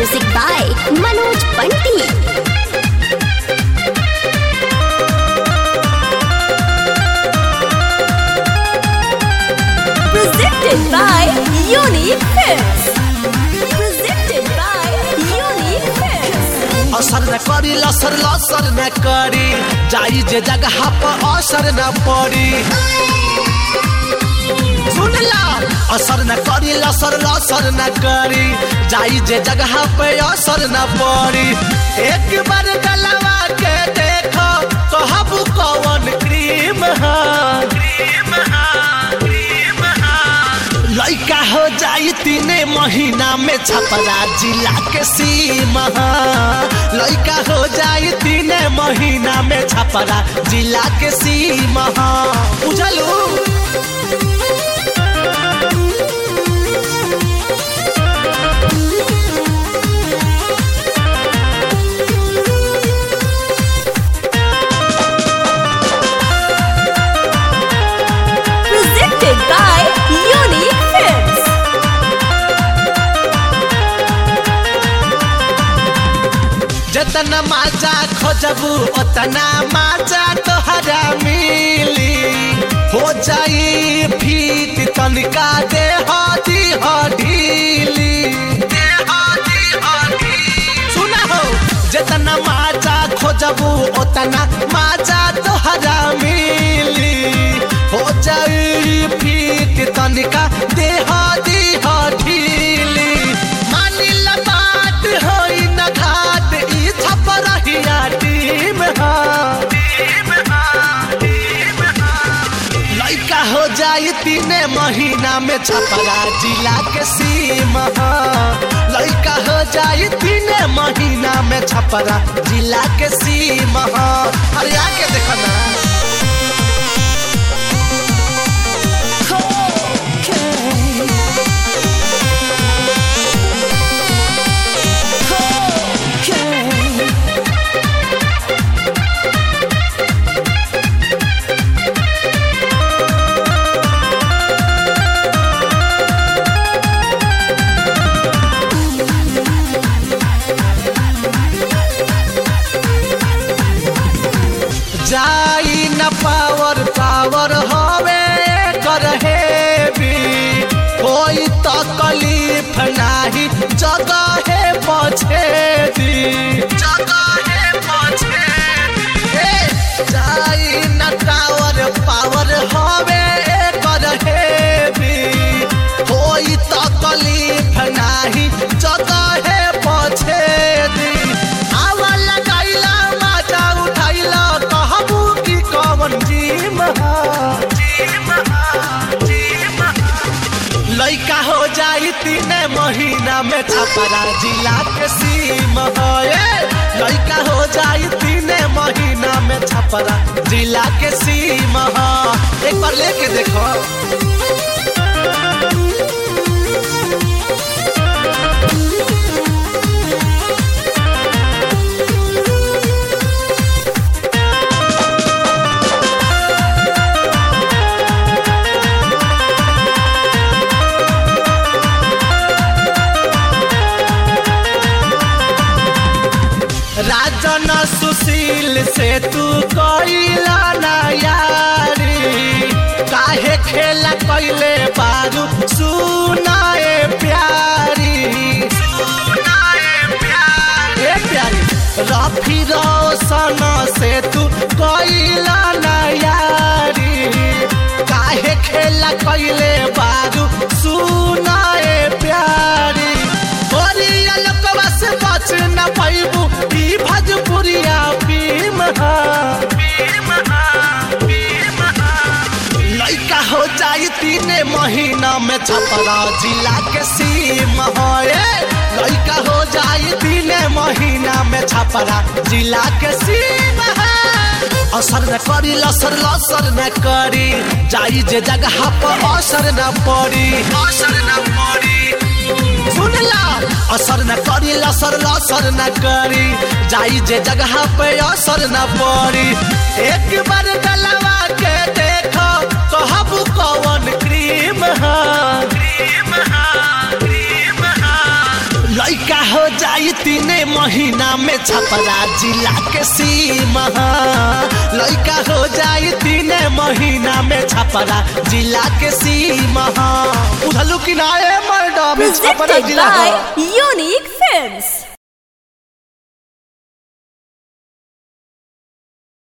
Music by Manoj Panti. Presented by Unique Films. Presented by Unique Films. असर न करी लसर लसर न करी जाई जे जगह पर असर न पड़ी सुनला असर न करी लसर लसर न करी जाई जे जगह पे असर न पड़ी एक बार गलवा के देखो कहबू कौन क्रीम है क्रीम है क्रीम है लइका हो जाई तीने महीना में छपरा जिला के सीमा लइका हो जाई तीने महीना में छपरा जिला के सीमा बुझलू Presented by Unique Films. जतना माजा खोजबू उतना माजा तोहरा मिली हो जाई फीट तनिका दे हदी हडीली सुना हो जतना माजा खोजबू उतना माजा तोहरा मिली हो जाई फीट तनिका दे हदी हडीली मानिल बात होई न घाट ई छपरहिया टीम हा लइका हो जाई तीने महीना में छपरा जिला के सीमा लइका हो जाई तीने महीना में छपरा जिला के सीमा अरे आके देखो ना जाई न पावर पावर हवे कर हेवी कोई तकलीफ नाही जगह है पछे दी जगह है पछे दी जाई न टावर पावर हवे कर हेवी कोई तकलीफ नाही जगह है पछे दी आवा लगाइला मजा उठाइला कहबू की कवन जीम हा लइका हो जाई तीने महीना में छपरा जिला के सीम है लइका हो जाई तीने महीना में छपरा जिला के सीम है एक बार लेके देखो राजन सुशील से तू कइला ना यारी काहे खेला कइले बारू सुनाए प्यारी ए प्यारी रफी रोशन से तू कइला ना यारी काहे खेला कइले बारू सुनाए प्यारी ओरिया लोकवा से बच न पैबू ई भजपुरिया भीम हा लइका हो जाई तीने महीना में छपरा जिला के सीम है लइका हो जाई तीने महीना में छपरा जिला के सीम है असर न करी लसर लसर न करी जाई जे जगह पर असर न पड़ी असर न पड़ी सुनला असर न करी लसर लसर न करी जाई जे जगह पे असर न पड़ी एक बार गलवा के देखो कहबू कौन क्रीम है लइका हो जाई महीना में छपरा जिला के सीमा लड़का हो जाई तीन महीना में छपरा जिला के सीमा उधलू किनारे मैडम छपरा Presented जिला by Unique Films.